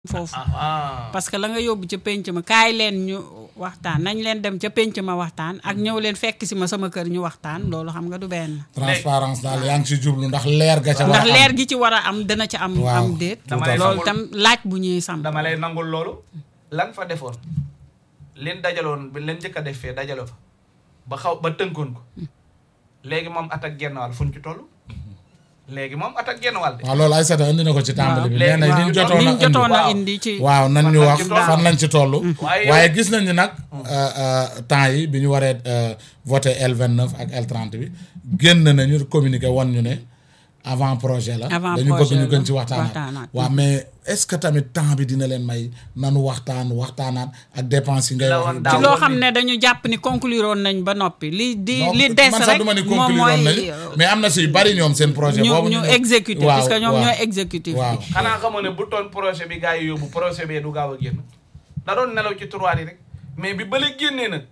foofu ah parce que la nga yóbbu ca pénc ma kaay leen ñu waxtaan nañ leen dem ca pénc ma waxtaan ak ñëw leen fekk si ma sama kër ñu waxtaan loolu xam nga du benn transparence daal yaa ngi si jublu ndax leer ga ca war ndax a am. leer gi ci war a am dana ca am Waaw. am déet Tout à fait. loolu tam laaj bu ñuy sam dama lay nangul loolu lan fa defoon leen dajaloon bi leen njëkk a def fee dajalo fa ba xaw ba tënkoon ko léegi moom at ak genn wàll fu ñu ci toll léegi moom at ak genn wàll de waaw loolu Aïssata indi na ko ci tàmbali bi léegi nee na li ñu waaw. jotoon liñ a indi jotoon a waaw. indi ci waaw nan ñu Fan wax lañ ci toll. fan lañ ci toll Waaye waaye yow- gis nañ ni nag euh, euh, temps yi bi ñu waree euh, voté L29 ak L30 bi génn nañu communiqué won ñu ne avant projet la Avant dañu bëgg projet ñu la, gën ci waxtaanaat waxtaanaat. waaw mais est-ce que tamit temps bi dina leen may nanu waxtaan waxtaanaat ak dépense yi ngay La wax woon yu daaw. ci bëri. loo xam ne dañu jàpp ni conclure woon nañ ba noppi li di Non, li des man sax rek du ma ni moom conclure woon nañu mooy mais am na si yu bari ñoom seen projet ñu boobu ñu ñëw- exécuter waaw, parce que ñoom waaw. ñooy exécutif waaw bi xanaa xamoo ne bu toon projet bi gars yi yóbbu projet bee du gaaw a génn da doon nelaw ci tiroir yi rek mais bi bële génnee nag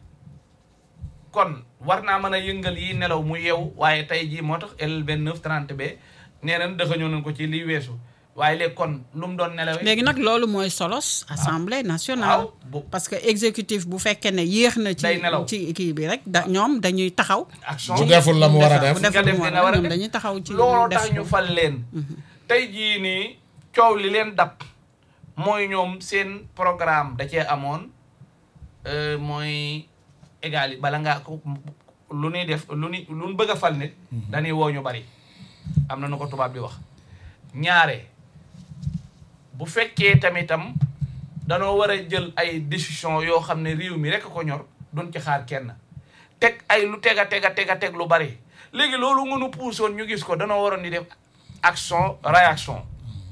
kon war naa mën a yëngal yi nelaw mu yeewu waaye tey jii moo tax L29 30 b nee nañ dëxañoo nañ ko ci liy weesu waaye léegi kon lu mu doon nelawee léegi nag loolu mooy solos assemblée nationale waaw bu parce que exécutif bu fekkee ne yéex na ci Day nelaw. ci kii bi rek da ñoom dañuy taxaw action bu deful la mu war a def bu nga deful def mu li war nga war a a ñoom def dañuy taxaw ci looloo def tax ñu ko. fal leen tey jii nii coow li leen dab mooy ñoom seen programme da cee amoon euh, mooy égal bala ngaa ko lu ñuy def lu ñuy lu ñu bëgg a fal nit dañuy woo ñu bari am na nu ko tubaab di wax ñaare bu fekkee tamitam danoo war a jël ay décision yoo xam ne réew mi rek ko ñor duñ ci xaar kenn teg ay lu teg a teg a teg a teg lu bari léegi loolu nga nu puusoon ñu gis ko danoo waroon di def action réaction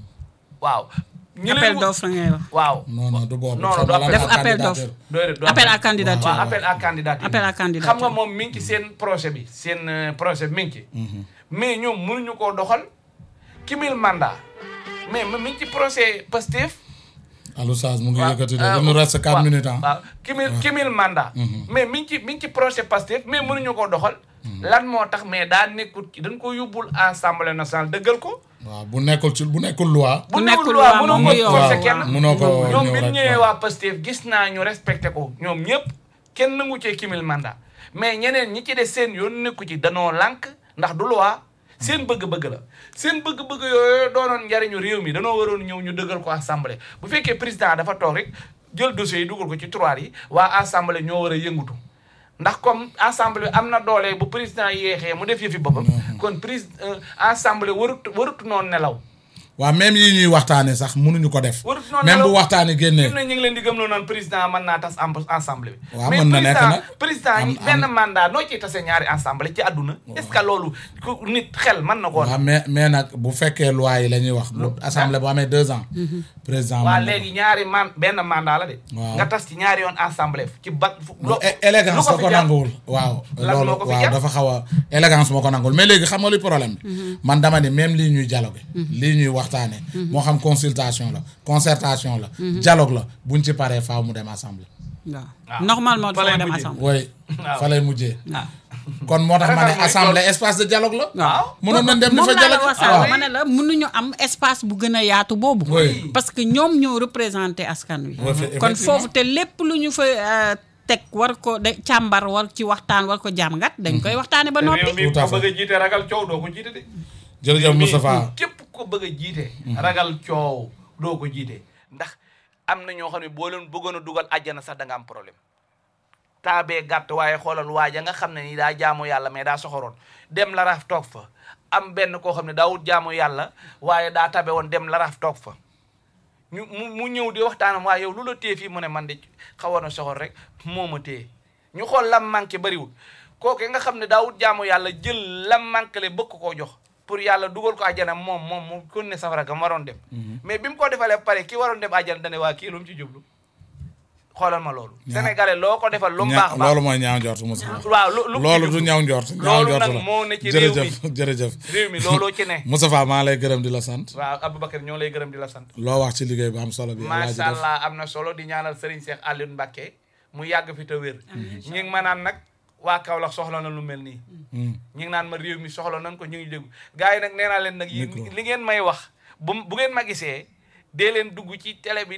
waaw. ñi leen appel wu- d'offre ngay wax waaw. non non du boobu Non, non, xam nga du lan def la appel candidature. d'offre. doy de- appel à candidature waaw appel à candidature. appel à candidature xam nga moom mi ngi ci seen projet bi seen euh, projet bi mi ngi ci. mais ñoom mënuñu koo doxal kimil mandat mais mi ngi ci projet Pastef. Alou Saz mu ngi waaw, yëkkati de euh, il nous reste 4 waaw, minutes ah. waaw kimil kimil mandat. mais mi ngi ci mi ngi ci projet Pastef mais mënuñu koo doxal. lan moo tax mais daa nekkul ci dañ ko yóbbul assemblée nationale dëggal ko. waaw bu nekkul ci bu nekkul loi. Bu bu nekkul nekkul loi loi moom mënoo mu ko yow. forcer waaw, kenn. waaw. munoo ko ñoom ñëw bi ñu rek, ñëwee waaw. waa Pastef gis naa ñu respecté ko ñoom ñëpp kenn nangu cee kimil mandat mais ñeneen ñi ci des seen yoon nekku ci danoo lànk ndax du loi seen bëgg-bëgg la seen bëgg-bëgg yooyu doonoon njariñu réew mi danoo waroon ñëw ñu dëggal ko assemblée bu fekkee président dafa toog rek jël dossier yi dugal ko ci tiroir yi waa assemblée ñoo war a yëngutu ndax comme assemblée bi am na doole bu président yéexee mu def yëfi boppam kon président assemblée warut warut noonu nelaw waaw même yi ñuy waxtaanee sax mënuñu ko def. warut noonu même bu nelaw. waxtaanee génnee. fi mu ne ñu ngi leen di gëmloo naan président mën naa tas am assemblée bi. Waaw, mais mën na nekk président nag. président Am- yi am- benn mandat noo ciy tase ñaari assemblée ci àdduna. est-ce que loolu ku nit xel mën na koo. waaw mais mais nag bu fekkee loi yi la ñuy wax. bu assemblée bu amee deux ans. président waa mën na ko. léegi ñaari man benn mandat la de. Waaw. nga tas ci ñaari yoon assemblée ci ba. fu- lu lo- é- élégance lu ko da fi ko jar? nanguwul waaw Lan loolu moo ko fi waaw jar? dafa xaw a élégance moo ko nanguwul mais léegi xam nga luy problème bi man dama ni même lii ñuy dialogue lii ñuy waxtaane moo xam consultation la concertation la dialogue la buñ ci paree faaw mu dem assemblée waaw waaw. normalement Fa lay dafa dem mujjee. assemblée wooy Waaw. fa lay mujjee waaw kon moo tax ma ne Ragal mooy assemblée espace de dialogue la waaw mënoon nañ dem di moom fa laa la dialogue wax waaw sànq ma ne la mënuñu am espace bu gën a yaatu boobu Oui. parce que ñoom ñoo représenté askan wi Oui, effe- kon effectivement. foofu te lépp lu ñu fa euh, teg war ko de càmbar war ci waxtaan war ko jàmgat dañ koy waxtaane ba réew noppi mi Tout à ko fait. bëgg a jiite ragal coow doo ko jiite de. jërëjëf mi- Moustapha képp ko bëgg a jiite. ragal coow doo ko jiite. ndax am na ñoo xam ne boo leen bëggoon a dugal àjjana sax da nga am problème. taabee gàtt waaye xoolal waaja nga xam ne ni daa jaamu yàlla mais daa soxoroon dem laraaf toog fa am benn koo xam ne daawut jaamu yàlla waaye daa tabe woon dem laraaf toog fa ñu mu mu ñëw di waxtaanam waaye yow lu la téye fii mu ne man de xawoon na soxor rek moo ma téye ñu xool lam manqué bariwul kooke nga xam ne daawut jaamu yàlla jël lam manqué le bëgg koo jox pour yàlla dugal ko àjjana moom moom mu kon ne safara ga mu waroon dem mais bi mu ko defalee ba pare ki waroon dem àjjana dane waa kii lu mu ci jublu xoolal ma loolu Ñaa- sénégalais loo ko defal lu mu ña- baax baax loolu mooy ñaaw njort Moustapha waaw lu lu loolu du ñaaw njort ñaaw loolu njort nag la moo ne ci réew mi jërëjëf jërëjëf réew mi looloo ci ne Moustapha maa lay gërëm di la sant waaw Aboubacar ñoo lay gërëm di la sant loo wax ci liggéey bu am solo bi Alaaji macha def allah am na solo di ñaanal Serigne Cheikh Alioune Mbacké mu yàgg fi te wér ñi ngi ma naan nag waa Kaolack soxla na lu mel nii Hmm. ñi ngi naan ma réew mi soxla nañ ko ñu ngi déglu gars yi nag nee naa leen nag yi Micro. li ngeen may wax bu bu ngeen ma gisee dee leen dugg ci télé bi